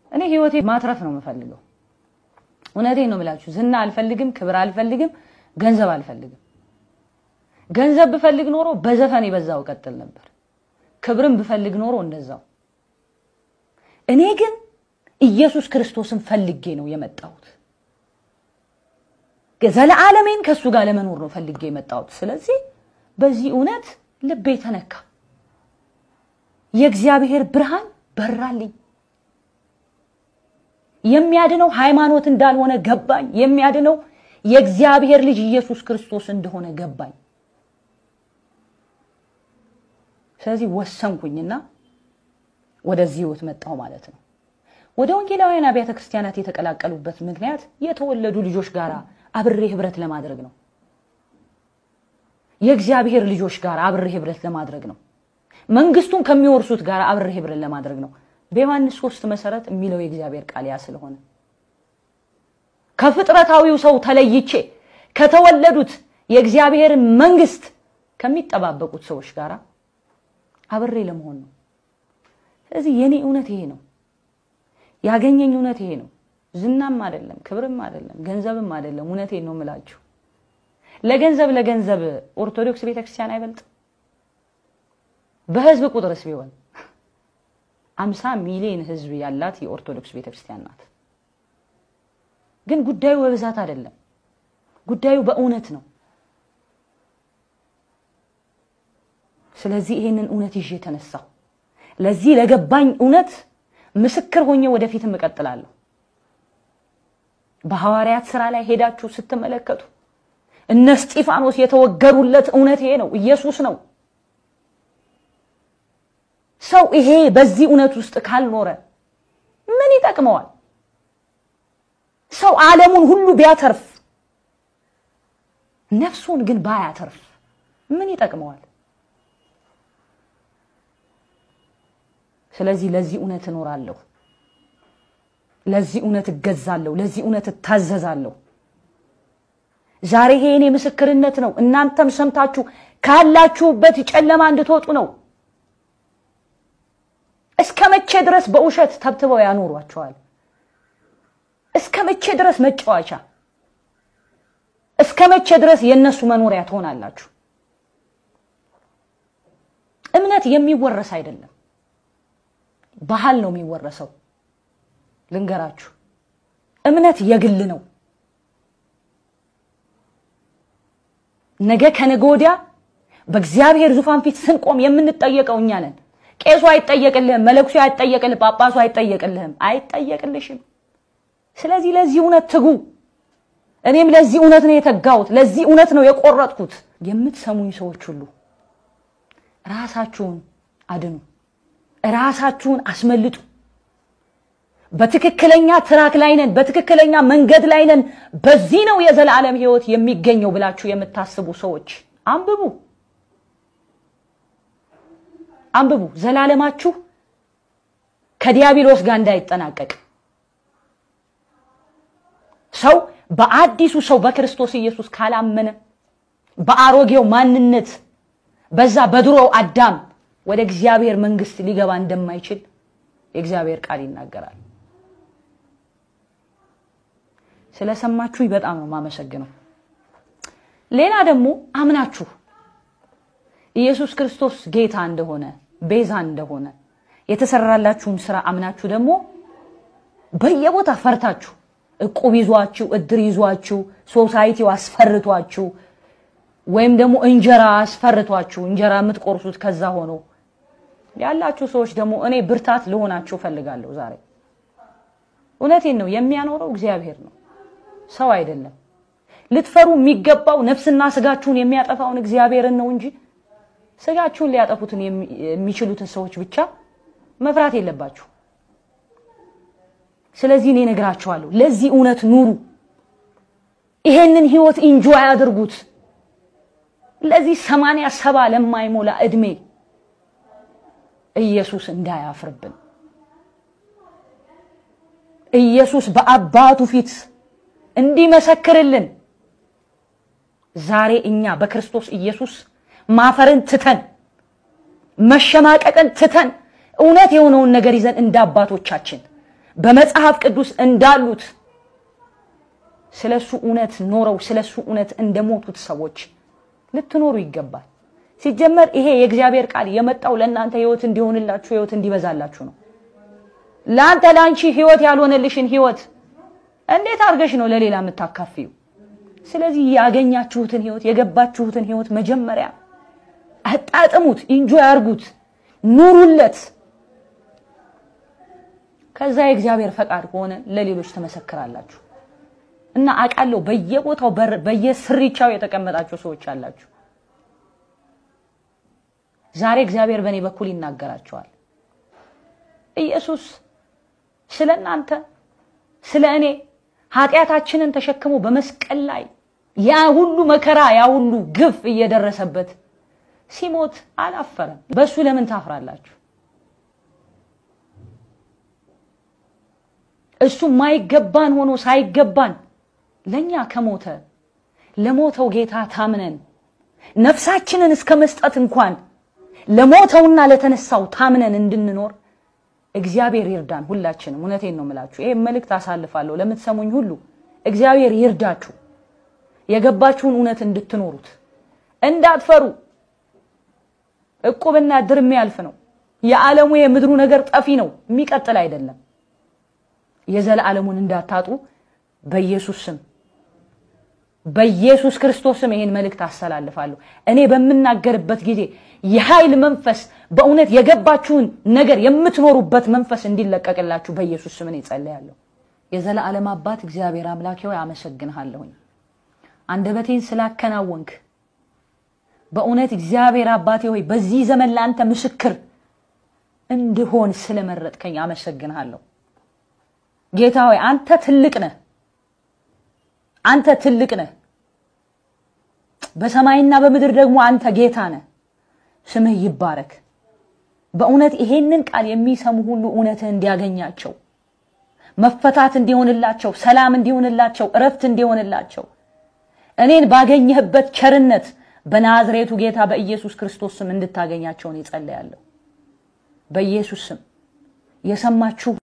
እኔ ህይወቴ ማትረፍ ነው የምፈልገው። እውነቴን ነው የምላችሁ። ዝና አልፈልግም፣ ክብር አልፈልግም፣ ገንዘብ አልፈልግም። ገንዘብ ብፈልግ ኖሮ በዘፈን የበዛው ቀጥል ነበር። ክብርም ብፈልግ ኖሮ እንደዛው። እኔ ግን ኢየሱስ ክርስቶስን ፈልጌ ነው የመጣሁት። ዘለዓለሜን ከእሱ ጋር ለመኖር ነው ፈልጌ የመጣሁት። ስለዚህ በዚህ እውነት ልቤ ተነካ። የእግዚአብሔር ብርሃን በራልኝ። የሚያድነው ሃይማኖት እንዳልሆነ ገባኝ። የሚያድነው የእግዚአብሔር ልጅ ኢየሱስ ክርስቶስ እንደሆነ ገባኝ። ስለዚህ ወሰንኩኝና ወደዚህ ህይወት መጣሁ ማለት ነው። ወደ ወንጌላውያን አብያተ ክርስቲያናት የተቀላቀሉበት ምክንያት የተወለዱ ልጆች ጋር አብሬ ህብረት ለማድረግ ነው። የእግዚአብሔር ልጆች ጋር አብሬ ህብረት ለማድረግ ነው። መንግስቱን ከሚወርሱት ጋር አብሬ ህብረት ለማድረግ ነው። በዮሐንስ ሶስት መሰረት የሚለው የእግዚአብሔር ቃል ያ ስለሆነ ከፍጥረታዊው ሰው ተለይቼ ከተወለዱት የእግዚአብሔር መንግስት ከሚጠባበቁት ሰዎች ጋር አብሬ ለመሆን ነው። ስለዚህ የኔ እውነት ይሄ ነው። ያገኘኝ እውነት ይሄ ነው። ዝናም አይደለም፣ ክብርም አይደለም፣ ገንዘብም አይደለም። እውነቴን ነው የምላችሁ። ለገንዘብ ለገንዘብ ኦርቶዶክስ ቤተክርስቲያን አይበልጥ? በህዝብ ቁጥርስ ቢሆን አምሳ ሚሊዮን ህዝብ ያላት የኦርቶዶክስ ቤተክርስቲያን ናት። ግን ጉዳዩ በብዛት አይደለም። ጉዳዩ በእውነት ነው። ስለዚህ ይሄንን እውነት ይዤ ተነሳሁ። ለዚህ ለገባኝ እውነት ምስክር ሆኜ ወደፊትም እቀጥላለሁ። በሐዋርያት ስራ ላይ ሄዳችሁ ስትመለከቱ እነ እስጢፋኖስ የተወገሩለት እውነት ይሄ ነው፣ ኢየሱስ ነው። ሰው ይሄ በዚህ እውነት ውስጥ ካልኖረ ምን ይጠቅመዋል? ሰው ዓለሙን ሁሉ ቢያተርፍ ነፍሱን ግን ባያተርፍ ምን ይጠቅመዋል? ስለዚህ ለዚህ እውነት እኖራለሁ። ለዚህ እውነት እገዛለሁ። ለዚህ እውነት እታዘዛለሁ። ዛሬ ይሄ የኔ ምስክርነት ነው። እናንተም ሰምታችሁ ካላችሁበት ጨለማ እንድትወጡ ነው። እስከ መቼ ድረስ በውሸት ተብትበው ያኖሯቸዋል? እስከ መቼ ድረስ መጫወቻ? እስከ መቼ ድረስ የእነሱ መኖሪያ ትሆናላችሁ? እምነት የሚወረስ አይደለም፣ ባህል ነው የሚወረሰው። ልንገራችሁ፣ እምነት የግል ነው። ነገ ከነገ ወዲያ በእግዚአብሔር ዙፋን ፊት ስንቆም የምንጠየቀው እኛ ነን። ቄሱ አይጠየቅልህም፣ መለኩሴ አይጠየቅልህ፣ ጳጳሱ አይጠየቅልህም፣ አይጠየቅልሽም። ስለዚህ ለዚህ እውነት ትጉ። እኔም ለዚህ እውነት ነው የተጋሁት፣ ለዚህ እውነት ነው የቆረጥኩት። የምትሰሙኝ ሰዎች ሁሉ ራሳችሁን አድኑ፣ ራሳችሁን አስመልጡ። በትክክለኛ ትራክ ላይ ነን፣ በትክክለኛ መንገድ ላይ ነን፣ በዚህ ነው የዘላለም ሕይወት የሚገኘው ብላችሁ የምታስቡ ሰዎች አንብቡ አንብቡ። ዘላለማችሁ ከዲያብሎስ ጋር እንዳይጠናቀቅ ሰው በአዲሱ ሰው በክርስቶስ ኢየሱስ ካላመነ በአሮጌው ማንነት በዛ በድሮው አዳም ወደ እግዚአብሔር መንግስት ሊገባ እንደማይችል የእግዚአብሔር ቃል ይናገራል። ስለሰማችሁኝ በጣም ነው የማመሰግነው። ሌላ ደግሞ አምናችሁ ኢየሱስ ክርስቶስ ጌታ እንደሆነ ቤዛ እንደሆነ የተሰራላችሁን ስራ አምናችሁ ደግሞ በየቦታ ፈርታችሁ እቁብ ይዟችሁ እድር ይዟችሁ ሶሳይቲው አስፈርቷችሁ ወይም ደግሞ እንጀራ አስፈርቷችሁ እንጀራ የምትቆርሱት ከዛ ሆኖ ያላችሁ ሰዎች ደግሞ እኔ ብርታት ልሆናችሁ ፈልጋለሁ። ዛሬ እውነቴን ነው፣ የሚያኖረው እግዚአብሔር ነው፣ ሰው አይደለም። ልትፈሩ የሚገባው ነፍስና ስጋችሁን የሚያጠፋውን እግዚአብሔርን ነው እንጂ ስጋችሁን ሊያጠፉትን የሚችሉትን ሰዎች ብቻ መፍራት የለባችሁ። ስለዚህ እኔ እነግራችኋለሁ፣ ለዚህ እውነት ኑሩ። ይሄንን ህይወት ኢንጆይ አድርጉት። ለዚህ ሰማንያ ሰባ ለማይሞላ እድሜ ኢየሱስ እንዳያፍርብን ኢየሱስ በአባቱ ፊት እንዲመሰክርልን ዛሬ እኛ በክርስቶስ ኢየሱስ ማፈርን ትተን መሸማቀቅን ትተን እውነት የሆነውን ነገር ይዘን እንደ አባቶቻችን በመጽሐፍ ቅዱስ እንዳሉት ስለሱ እውነት ኖረው ስለሱ እውነት እንደሞቱት ሰዎች ልትኖሩ ይገባል። ሲጀመር ይሄ የእግዚአብሔር ቃል የመጣው ለእናንተ ህይወት እንዲሆንላችሁ ህይወት እንዲበዛላችሁ ነው። ለአንተ ለአንቺ ህይወት ያልሆነልሽን ህይወት እንዴት አድርገሽ ነው ለሌላ የምታካፍዩ? ስለዚህ ያገኛችሁትን ህይወት የገባችሁትን ህይወት መጀመሪያ አጣጥሙት፣ ኢንጆይ አርጉት፣ ኑሩለት። ከዛ የእግዚአብሔር ፈቃድ ከሆነ ለሌሎች ትመሰክራላችሁ። እና አውቃለሁ በየቦታው በየስሪቻው የተቀመጣችሁ ሰዎች አላችሁ። ዛሬ እግዚአብሔር በእኔ በኩል ይናገራቸዋል። ኢየሱስ ስለ እናንተ ስለ እኔ ኃጢአታችንን ተሸክሞ በመስቀል ላይ ያ ሁሉ መከራ ያ ሁሉ ግፍ እየደረሰበት ሲሞት አላፈረም። በሱ ለምን ታፍራላችሁ? እሱ ማይገባን ሆኖ ሳይገባን ለኛ ከሞተ ለሞተው ጌታ ታምነን ነፍሳችንን እስከ መስጠት እንኳን ለሞተውና ለተነሳው ታምነን እንድንኖር እግዚአብሔር ይርዳን። ሁላችንም እውነቴን ነው የምላችሁ። ይሄ መልእክት አሳልፋለሁ ለምትሰሙኝ ሁሉ እግዚአብሔር ይርዳችሁ። የገባችሁን እውነት እንድትኖሩት እንዳትፈሩ። እቁብና ድር የሚያልፍ ነው። የዓለሙ የምድሩ ነገር ጠፊ ነው፣ የሚቀጥል አይደለም። የዘላለሙን እንዳታጡ በኢየሱስ ስም በኢየሱስ ክርስቶስ ስም ይሄን መልእክት አስተላልፋለሁ። እኔ በምናገርበት ጊዜ የኃይል መንፈስ በእውነት የገባችሁን ነገር የምትኖሩበት መንፈስ እንዲለቀቅላችሁ በኢየሱስ ስም እኔ ጸልያለሁ። የዘላለም አባት እግዚአብሔር አምላኬ ሆይ አመሰግንሃለሁኝ አንደበቴን ስላከናወንክ በእውነት እግዚአብሔር አባቴ ሆይ በዚህ ዘመን ለአንተ ምስክር እንድሆን ስለመረጥከኝ አመሰግንሃለሁ። ጌታ ሆይ አንተ ትልቅ ነህ። አንተ ትልቅ ነህ። በሰማይና በምድር ደግሞ አንተ ጌታ ነህ። ስምህ ይባረክ። በእውነት ይሄንን ቃል የሚሰሙ ሁሉ እውነትህ እንዲያገኛቸው፣ መፈታት እንዲሆንላቸው፣ ሰላም እንዲሆንላቸው፣ እረፍት እንዲሆንላቸው እኔን ባገኘህበት ቸርነት በናዝሬቱ ጌታ በኢየሱስ ክርስቶስ ስም እንድታገኛቸውን ይጸለያለሁ። በኢየሱስ ስም የሰማችሁ